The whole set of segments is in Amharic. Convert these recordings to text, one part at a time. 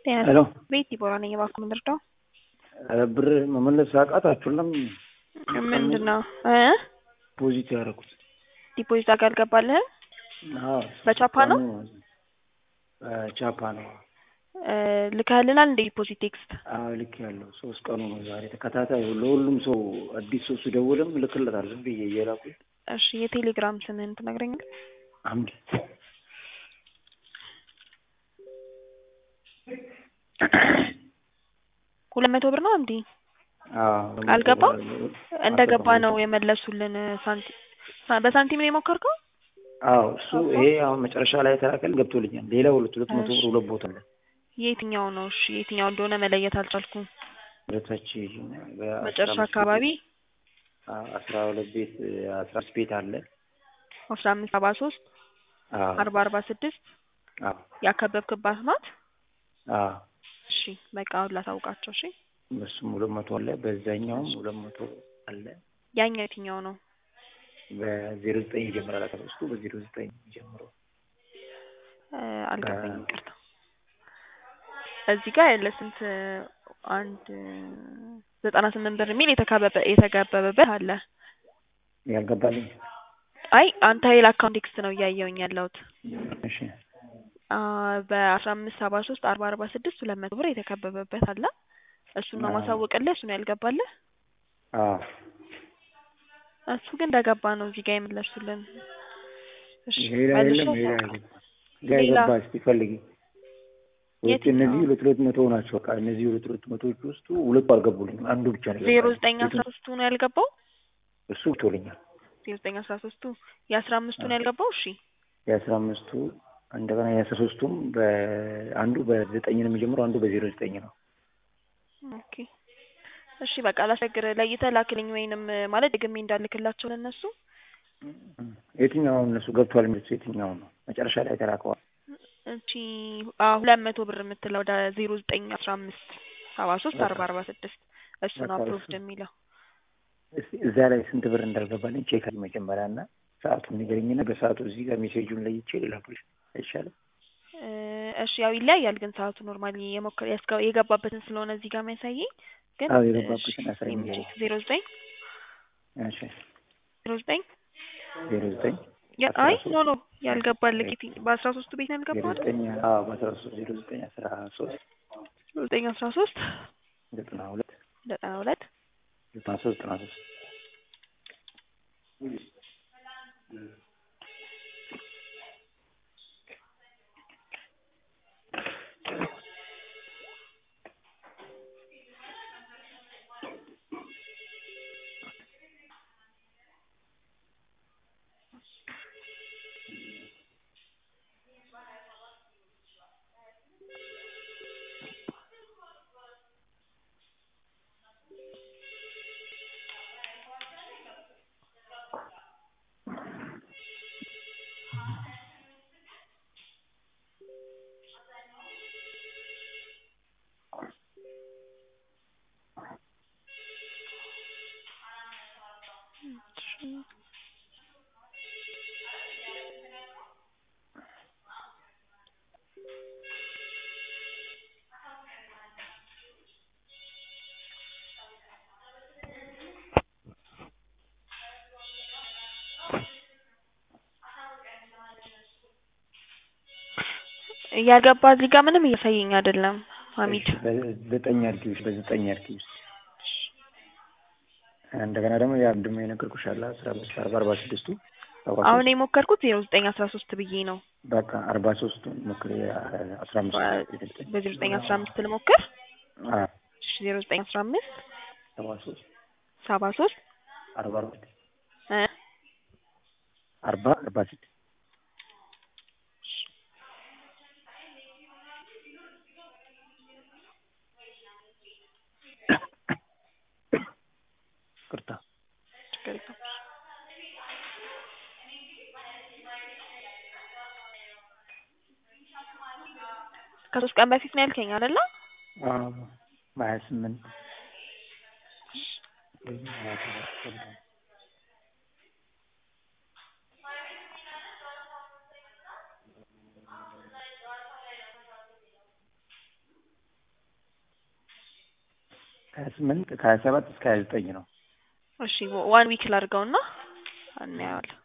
ሄሎ ቤት ዲቦራ ነኝ። እባክዎ ምን ልርዳው? ብር መመለስ አቃታችሁለም? ምንድን ነው እ ፖዚት ያደረኩት ዲፖዚት አድርገህ አልገባልህም? በቻፓ ነው? ቻፓ ነው። እ ልከህልናል እንደ ዲፖዚት ቴክስት? አዎ ልክ ያለው ሶስት ቀኑ ነው ዛሬ ተከታታይ ለሁሉም ሰው አዲስ ሰው ስደውልም ልክለታል ዝም ብዬ እየላኩኝ እሺ የቴሌግራም ስምህን ትነግረኛለህ? አምድ ሁለት መቶ ብር ነው አምዲ? አልገባም? እንደገባ ነው የመለሱልን ሳንቲም በሳንቲም ነው የሞከርከው? አዎ እሱ ይሄ አሁን መጨረሻ ላይ የተላከል ገብቶልኛል። ሌላ ሁለት ሁለት መቶ ብር ሁለት ቦታ አለ። የትኛው ነው? እሺ የትኛው እንደሆነ መለየት አልቻልኩም። ሁለታች መጨረሻ አካባቢ አስራ ሁለት ቤት አስራ አምስት ቤት አለ አስራ አምስት ሰባ ሶስት አርባ አርባ ስድስት አዎ ያከበብክባት ናት? አዎ እሺ በቃ አሁን ላሳውቃቸው። እሺ በሱም ሁለት መቶ አለ በዛኛውም ሁለት መቶ አለ። ያኛው የትኛው ነው? በዜሮ ዘጠኝ ይጀምራል። አካባቢ በዜሮ ዘጠኝ ጀምሮ አልገባኝም፣ ይቅርታ። እዚህ ጋር ያለ ስንት አንድ ዘጠና ስምንት ብር የሚል የተካበበ የተገበበበት አለ። ያልገባልኝ አይ አንተ የላክ ኮንቴክስት ነው እያየውኝ ያለሁት። እሺ በአስራ አምስት ሰባ ሶስት አርባ አርባ ስድስት ሁለት መቶ ብር የተከበበበት አለ። እሱን ነው ማሳወቅልህ። እሱን ያልገባልህ አዎ እሱ ግን እንደገባ ነው እዚህ ጋር የመለሱልን። እሺ ሌላ የለም ሌላ የለም። ጋ የገባ እስኪ ፈልጊ። ውጭ እነዚህ ሁለት ሁለት መቶ ናቸው። በቃ እነዚህ ሁለት ሁለት መቶዎች ውስጡ ሁለቱ አልገቡልኝም። አንዱ ብቻ ነው ዜሮ ዘጠኝ አስራ ሶስቱ ነው ያልገባው። እሱ ቶልኛል። ዜሮ ዘጠኝ አስራ ሶስቱ የአስራ አምስቱ ነው ያልገባው። እሺ የአስራ አምስቱ እንደገና የአስራ ሶስቱም በአንዱ በዘጠኝ ነው የሚጀምረው፣ አንዱ በዜሮ ዘጠኝ ነው። ኦኬ እሺ በቃ ላስቸግር ለይተህ ላክልኝ፣ ወይንም ማለት ደግሜ እንዳልክላቸው ለእነሱ። የትኛው እነሱ ገብቷል የሚሉት የትኛው ነው? መጨረሻ ላይ ተላከዋል። እቺ ሁለት መቶ ብር የምትለው ወደ ዜሮ ዘጠኝ አስራ አምስት ሰባ ሶስት አርባ አርባ ስድስት እሱ ነው አፕሮቭድ የሚለው። እዛ ላይ ስንት ብር እንዳልገባልኝ ቼክ መጀመሪያ እና ሰዓቱን ንገረኝና በሰዓቱ እዚህ ጋር ሜሴጁን ለይቼ ልላክልሽ አይሻልም? እሺ ያው ይለያያል፣ ግን ሰዓቱ ኖርማሊ የሞከር የገባበትን ስለሆነ እዚህ ጋር የሚያሳየኝ ግን አዎ የገባበትን አሳይኝ። ዜሮ ዘጠኝ እሺ ዜሮ ዘጠኝ ዜሮ ዘጠኝ አይ ኖ ኖ ያልገባልህ በአስራ ሶስቱ ቤት ነው ያልገባው አይደል? ዘጠኝ አዎ በአስራ ሶስት ዜሮ ዘጠኝ አስራ ሶስት ዘጠኝ አስራ ሶስት ዘጠና ሁለት ዘጠና ሁለት ዘጠና ሶስት ዘጠና ሶስት ያልገባ እዚህ ጋር ምንም እያሳየኝ አይደለም። ሀሚድ በዘጠኝ አድርጊዎች በዘጠኝ አድርጊዎች እንደገና ደግሞ ያ ምንድን ነው የነገርኩሽ አለ አስራ አምስት አርባ አርባ ስድስቱ አሁን የሞከርኩት ዜሮ ዘጠኝ አስራ ሶስት ብዬ ነው። በቃ አርባ ሶስቱን ሞክር አስራ አምስት በዜሮ ዘጠኝ አስራ አምስት ልሞክር። አዎ እሺ ዜሮ ዘጠኝ አስራ አምስት ሰባ ሶስት ሰባ ሶስት አርባ አርባ ስድስት እ አርባ አርባ ስድስት ቅርታ ችግር የለም። ከሶስት ቀን በፊት ነው ያልከኝ አይደለ? አዎ በሀያ ስምንት ከሀያ ስምንት ከሀያ ሰባት እስከ ሀያ ዘጠኝ ነው። እሺ ዋን ዊክ ላድርገውና እናየዋለን።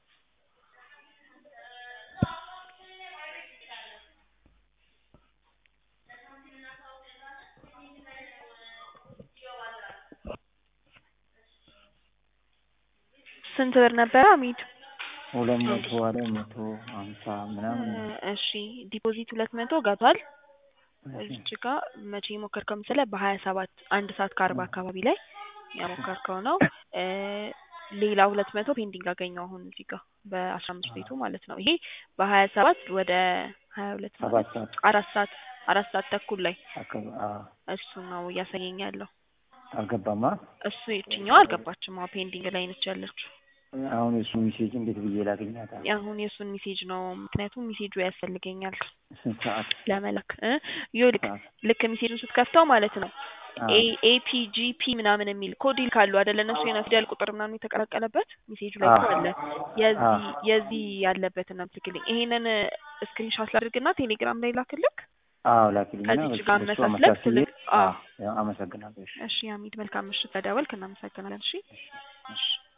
ስንት ብር ነበረ አሚድ? ሁለት መቶ አለ መቶ ሀምሳ ምናምን እሺ ዲፖዚት ሁለት መቶ ገብቷል። እሺ እዚች ጋ መቼ የሞከርከው መሰለህ? በሀያ ሰባት አንድ ሰዓት ከአርባ አካባቢ ላይ ያሞከርከው ነው። እ ሌላ ሁለት መቶ ፔንዲንግ አገኘው አሁን እዚህ ጋር በአስራ አምስት ቤቱ ማለት ነው። ይሄ በሀያ ሰባት ወደ ሀያ ሁለት ሰባት ሰዓት አራት ሰዓት አራት ሰዓት ተኩል ላይ አካባቢ አዎ። እሱ ነው እያሳየኝ ያለው። አልገባማ። እሱ የትኛው አልገባችም። አዎ ፔንዲንግ ላይ ነች ያለችው። አሁን የእሱ ሜሴጅ እንዴት ብዬ ላገኛት? አሁን የእሱን ሜሴጅ ነው ምክንያቱም ሜሴጁ ያስፈልገኛል ስንት ሰዓት? ለመላክ እ ይኸውልህ ሰዓት? ልክ ሜሴጁን ስትከፍተው ማለት ነው አዎ። ኤ ኤፒጂፒ ምናምን የሚል ኮድ ይልካሉ አይደለ? እነሱ የሆነ ፊደል ቁጥር ምናምን የተቀላቀለበት ሜሴጁ ላይ እኮ አዎ። አለ። የዚህ አዎ። የዚህ ያለበትን አምልክልኝ። ይሄንን ስክሪንሾት ላድርግና ቴሌግራም ላይ ላክልክ። አዎ ላኪልኝና ከዚች ጋር በሱ አመሳስለህ አመሳስዬ ትልቅ አዎ አዎ አመሰግናለሁ። እሺ እሺ አሚድ መልካም ምሽት ተደወልክ እናመሰግናለን እሺ እሺ። እሺ